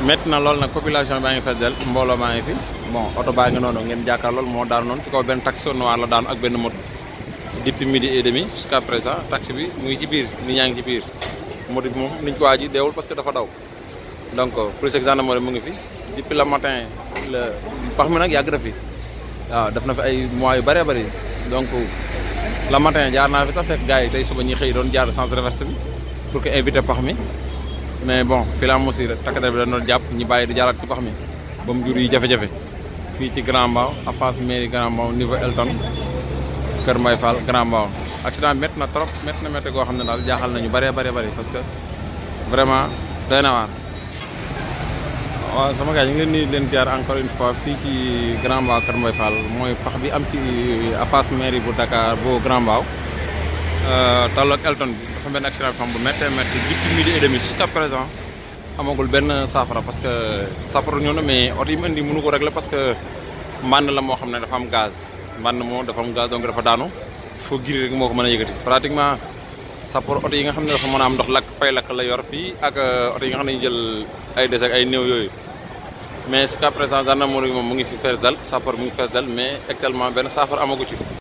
métti na lool nag population baa ngi fees del mbooloo maa ngi fi bon oto baa ngi noonu ngeen jàkkaar lool moo daanu noonu ci kaw benn taxi noir la daanu ak benn moto depuis midi et demi jusqu'à présent taxi bi mu ngi ci biir nit ñaa ngi ci biir moto bi moom niñ ko waa ji deewul parce que dafa daw donc police ak gendarmerie mu ngi fi depuis le matin la pax mi nag yàgg na fi waaw def na fi ay mois yu bëree bëri donc le matin jaar naa fi sax fekk gars yi tey suba ñi xëy doon jaar centre de reverse bi pour que éviter pax mi mais bon fii la am aussi rek takk der bi dañ doon jàpp ñi bàyyi di jaaraat ci pax mi ba mu jur yi jafe-jafe fii ci Grand Mbao à face mairie Grand Mbao niveau Elton Kër Mbaye Fall Grand Mbao accident bi métti na trop métti na métti goo xam ne daal jaaxal nañu bëree bëri bëri parce que vraiment doy na waar waaw sama gars ñu ngi leen di leen jaar encore une fois fii ci Grand Mbao Kër Mbaye Fall mooy pax bi am ci à face mairie bu Dakar bu Grand Mbao tolloog Elton bi dafa benn accident bi xam bu méttee métti depuis midi et demi jusqu'à présent amagul benn saafara parce que saafara ñëw na mais oto yi mu indi mënu ko régler parce que mbànn la moo xam ne dafa am gaz mbànn moo dafa am gaz donc dafa daanu foo giri rek moo ko mën a yëkkati pratiquement sapor oto yi nga xam ne dafa mën a am ndox lakk fay lakk la yor fii ak oto yi nga xam ne ñu jël ay des ak ay néew yooyu mais jusqu'à présent gendarmerie moom mu ngi fi fees dal sapor mu ngi fees dal mais actuellement benn saafara amagu ci